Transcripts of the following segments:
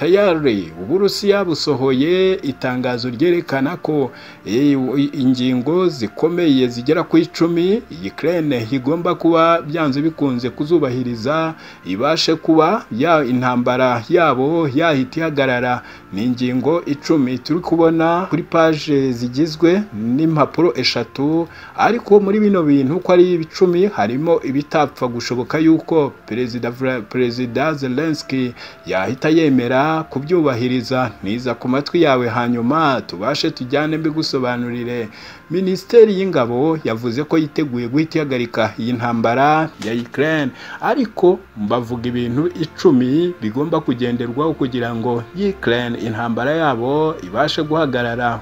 tayari uburusiya busohoye itangazo ryerekana ko e, ingingo zikomeye zigera ku icumi Ukraine igomba kuba byanze bikunze kuzubahiriza ibashe kuba ya intambara yabo yahita ihagarara ni ingingo icumi turi kubona kuri paje zigizwe n'impapuro eshatu ariko muri bino bintu uko ari ibicumi harimo ibitapfa gushoboka yuko perezida perezida Zelensky yahita yemera kubyubahiriza niza ku matwi yawe hanyuma tubashe tujyane mbigusobanurire minisiteri y'ingabo yavuze ko yiteguye guhita ihagarika iyi ntambara ya Ukraine ariko bavuga ibintu icumi bigomba kugenderwaho kugira ngo Ukraine intambara yabo ibashe guhagarara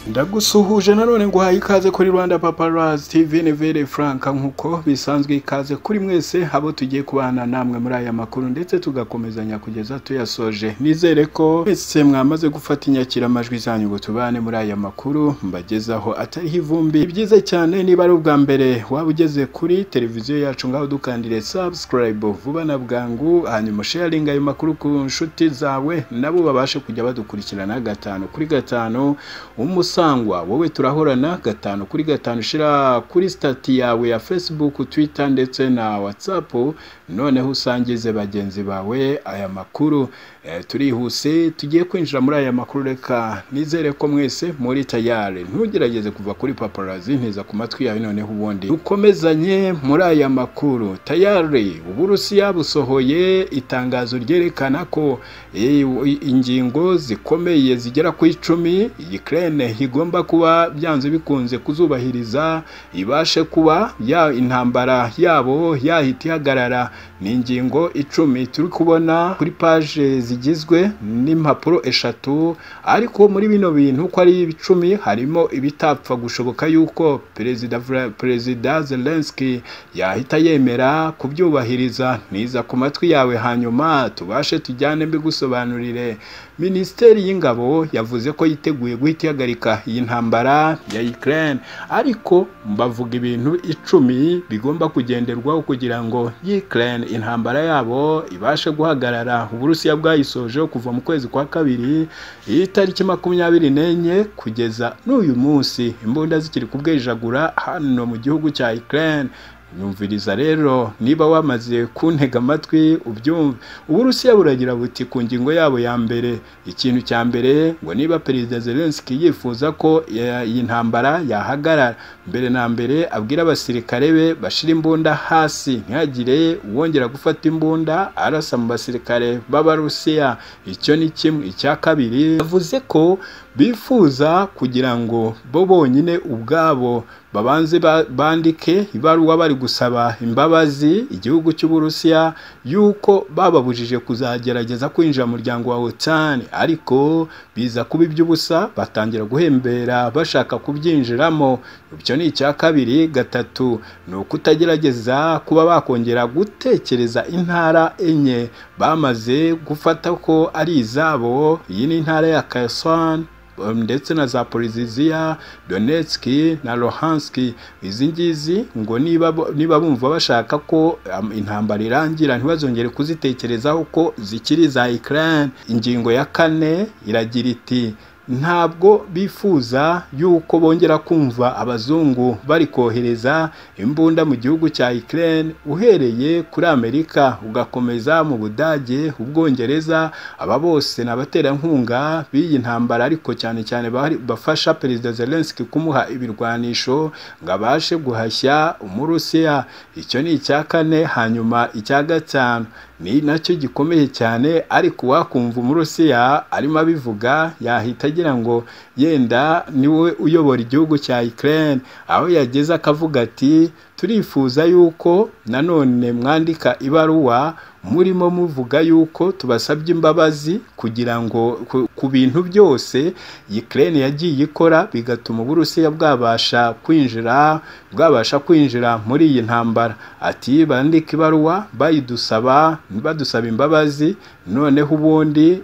ndagusuhuje nanone ngo uhaye ikaze kuri rwanda paparazi tv ni vere frank nk'uko bisanzwe ikaze kuri mwese abo tugiye kubana namwe muri aya makuru ndetse tugakomezanya kugeza tuyasoje nizere ko mwese mwamaze gufata inyakiramajwi zanyu ngo tubane muri aya makuru mbagezaho atariho ivumbi byiza cyane niba ari ubwa mbere waba ugeze kuri televiziyo yacu ngaho dukandire subscribe vuba na bwangu hanyuma sharinga ayo makuru ku nshuti zawe nabo babashe kujya badukurikirana gatanu kuri gatanu umusa usangwa wowe turahorana gatanu kuri gatanu ushyira kuri sitati yawe ya facebook twitter ndetse na whatsapp noneho usangize bagenzi bawe aya makuru e, turihuse tugiye kwinjira muri aya makuru reka nizere ko mwese muri tayari ntugerageze kuva kuri paparazi ntiza ku matwi yawe noneho ubundi dukomezanye muri aya makuru tayari uburusiya busohoye itangazo ryerekana ko e, ingingo zikomeye zigera ku icumi Ukraine igomba kuba byanze bikunze kuzubahiriza ibashe kuba ya intambara yabo yahita ihagarara ni ingingo icumi turi kubona kuri paje zigizwe n'impapuro eshatu ariko muri bino bintu uko ari ibicumi harimo ibitapfa gushoboka yuko perezida perezida Zelensky yahita yemera kubyubahiriza niza ku matwi yawe hanyuma tubashe tujyane mbigusobanurire minisiteri y'ingabo yavuze ko yiteguye guhita ihagarika iyi ntambara ya Ukraine ariko bavuga ibintu icumi bigomba kugenderwaho kugira ngo Ukraine intambara yabo ibashe guhagarara uburusiya bwayisoje kuva mu kwezi kwa kabiri iyi tariki makumyabiri n'enye kugeza n'uyu munsi imbunda zikiri kubwijagura hano mu gihugu cya Ukraine nyumviriza rero niba wamaze kuntega amatwi ubyumve uburusiya buragira buti ku ngingo yabo ya mbere ikintu cya mbere ngo niba perezida Zelensky yifuza ko iyi ntambara yahagarara mbere na mbere abwira abasirikare be bashira imbunda hasi ntihagire uwongera gufata imbunda arasa mu basirikare b'abarusiya icyo ni kimwe icya kabiri yavuze ko bifuza kugira ngo bo bonyine ubwabo babanze bandike ibaruwa bari gusaba imbabazi igihugu cy'uburusiya yuko bababujije kuzagerageza kwinjira mu muryango wa OTAN ariko biza kuba iby'ubusa batangira guhembera bashaka kubyinjiramo ibyo ni icya kabiri gatatu ni ukutagerageza kuba bakongera gutekereza intara enye bamaze gufata ko ari izabo iyi ni intara ya Kherson ndetse na za Poliziziya Donetsk na Luhansk izi ngizi ngo niba niba bumva bashaka ko intambara irangira ntibazongere kuzitekerezaho ko zikiri za Ukraine ingingo ya kane iragira iti ntabwo bifuza yuko bongera kumva abazungu bari kohereza imbunda mu gihugu cya Ukraine uhereye kuri Amerika ugakomeza mu Budage ubwongereza aba bose n'abaterankunga b'iyi ntambara ariko cyane cyane bafasha Perezida Zelensky kumuha ibirwanisho ngo abashe guhashya umurusiya icyo ni icya kane hanyuma icya gatanu ni nacyo gikomeye cyane ariko wakumva umurusiya arimo abivuga yahita agira ngo yenda niwe uyobora igihugu cya Ukraine aho yageze akavuga ati turifuza yuko nanone mwandika ibaruwa murimo muvuga yuko tubasabye imbabazi kugira ngo ku bintu byose Ukraine yagiye ikora bigatuma uburusiya bwabasha kwinjira bwabasha kwinjira muri iyi ntambara ati bandika ibaruwa bayidusaba badusaba imbabazi noneho ubundi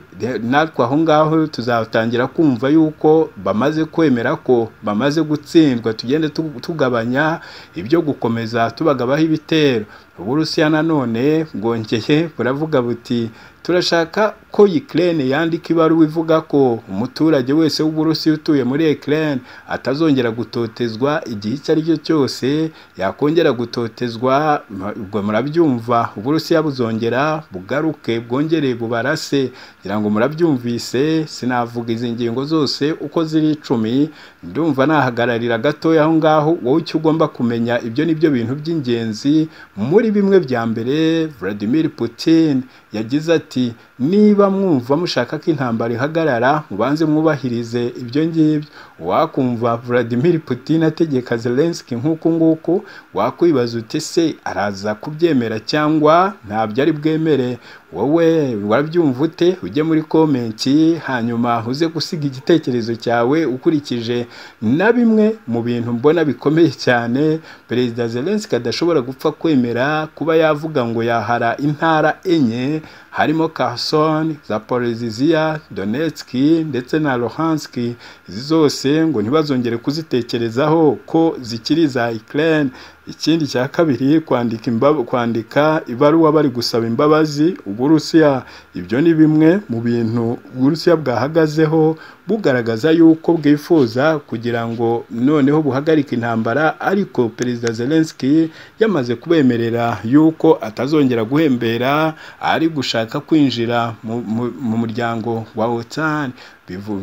natwe aho ngaho tuzatangira kumva yuko bamaze kwemera ko bamaze gutsindwa tugende tugabanya ibyo gukora gukomeza tubagabaho ibitero uburusiya nanone bwongeye buravuga buti turashaka ko Ukraine yandika ibaruwa ivuga ko umuturage wese w'uburusiya utuye muri Ukraine atazongera gutotezwa igihe icyo ari cyo cyose yakongera gutotezwa ubwo murabyumva uburusiya buzongera bugaruke bwongere bubarase ngira ngo murabyumvise sinavuga izi ngingo zose uko ziri icumi ndumva nahagararira gatoya aho ngaho wowe icyo ugomba kumenya ibyo ni byo bintu by'ingenzi muri bimwe bya mbere Vladimir Putin yagize ati niba mwumva mushaka ko intambara ihagarara mubanze mwubahirize ibyo ngibyo wakumva Vladimir Putin ategeka Zelensky nk'uku nguku wakwibaza uti se araza kubyemera cyangwa ntabyo ari bwemere wowe warabyumva ute ujye muri komenti hanyuma uze gusiga igitekerezo cyawe ukurikije na bimwe mu bintu mbona bikomeye cyane perezida Zelensky adashobora gupfa kwemera kuba yavuga ngo yahara intara enye harimo Kherson, Zaporizhia, Donetsk ndetse na Luhansk izi zose ngo ntibazongere kuzitekerezaho ko zikiri za Ukraine ikindi cya kabiri kwandika imbabu kwandika ibaruwa bari gusaba imbabazi uburusiya ibyo ni bimwe mu bintu uburusiya bwahagazeho bugaragaza yuko bwifuza kugira ngo noneho buhagarike intambara ariko perezida Zelensky yamaze kubemerera yuko atazongera guhembera ari gushaka kwinjira mu muryango wa OTAN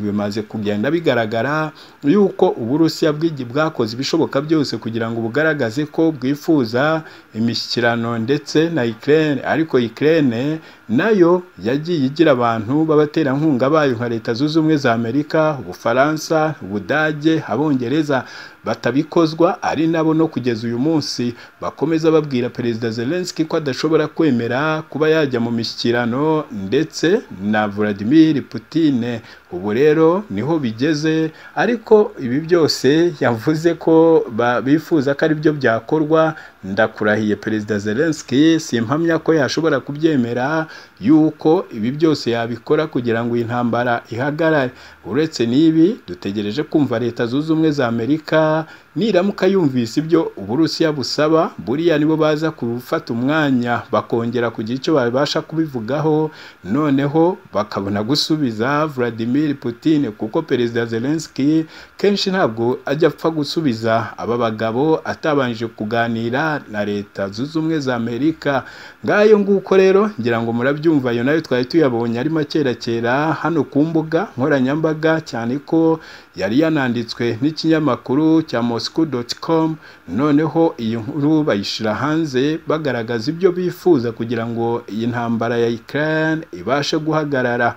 bimaze kugenda bigaragara yuko uburusiya bwakoze ibishoboka byose kugira ngo bugaragaze ko bwifuza imishyikirano ndetse na Ukraine ariko Ukraine nayo yagiye igira abantu b'abaterankunga bayo nka leta zunze ubumwe za amerika ubufaransa ubudage abongereza batabikozwa ari nabo no kugeza uyu munsi bakomeza babwira perezida Zelensky ko adashobora kwemera kuba yajya mu mishyikirano ndetse na Vladimir Putin ubu rero niho bigeze ariko ibi byose yavuze ko bifuza ko ari byo byakorwa ndakurahiye perezida Zelensky simpamya ko yashobora kubyemera yuko ibi byose yabikora kugira ngo iyi ntambara ihagarare uretse n'ibi dutegereje kumva leta zunze ubumwe za amerika niramuka yumvise ibyo uburusiya busaba buriya nibo baza gufata umwanya bakongera kugira icyo babasha kubivugaho noneho bakabona gusubiza Vladimir Putin kuko perezida Zelensky kenshi ntabwo ajya apfa gusubiza aba bagabo atabanje kuganira na leta zunze ubumwe za amerika ngayo nguko rero ngira ngo murabyumva ayo nayo twari tuyabonye ari makerakera hano ku mbuga nkoranyambaga cyane ko yari yananditswe n'ikinyamakuru cya moscow.com noneho iyi nkuru bayishyira hanze bagaragaza ibyo bifuza kugira ngo iyi ntambara ya Ukraine ibashe guhagarara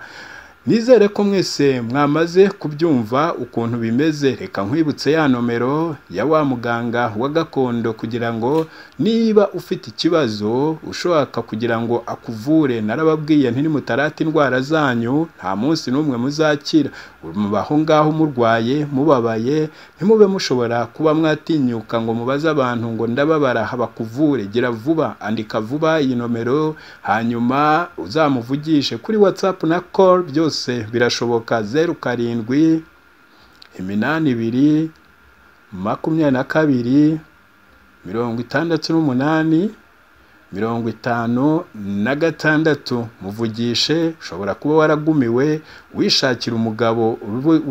nizere ko mwese mwamaze kubyumva ukuntu bimeze reka nkwibutse ya nomero ya wa muganga wa gakondo kugira ngo niba ufite ikibazo ushaka kugira ngo akuvure narababwiye nti mutarata indwara zanyu nta munsi n'umwe muzakira mubaho ngaho murwaye mubabaye ntimube mushobora kuba mwatinyuka ngo mubaze abantu ngo ndababara bakuvure gira vuba andika vuba iyi nomero hanyuma uzamuvugishe kuri whatsapp na call byose birashoboka zeru karindwi iminani ibiri makumyabiri na kabiri mirongo itandatu n'umunani mirongo itanu na gatandatu muvugishe ushobora kuba waragumiwe wishakira umugabo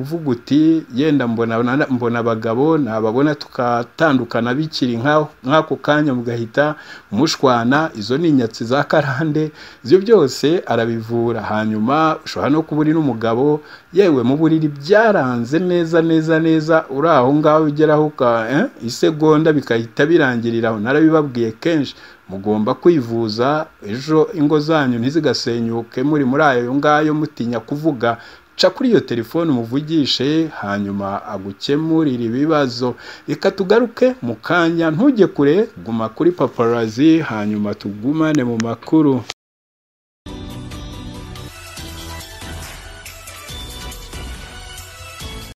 uvuga uti yenda mbona abagabo nababona tukatandukana bikiri nk'ako kanya mugahita mushwana izo ni inyatsi za karande ibyo byose arabivura hanyuma ushobora no kuba uri n'umugabo yewe mu buriri byaranze neza neza neza uri aho ngaho ugeraho isegonda bikahita birangirira aho narabibabwiye kenshi mugomba kwivuza ejo ingo zanyu ntizigasenyuke muri muri ayo ngayo mutinya kuvuga ca kuri iyo telefone umuvugishe hanyuma agukemurira ibibazo reka tugaruke mu kanya ntujye kure guma kuri paparazi hanyuma tugumane mu makuru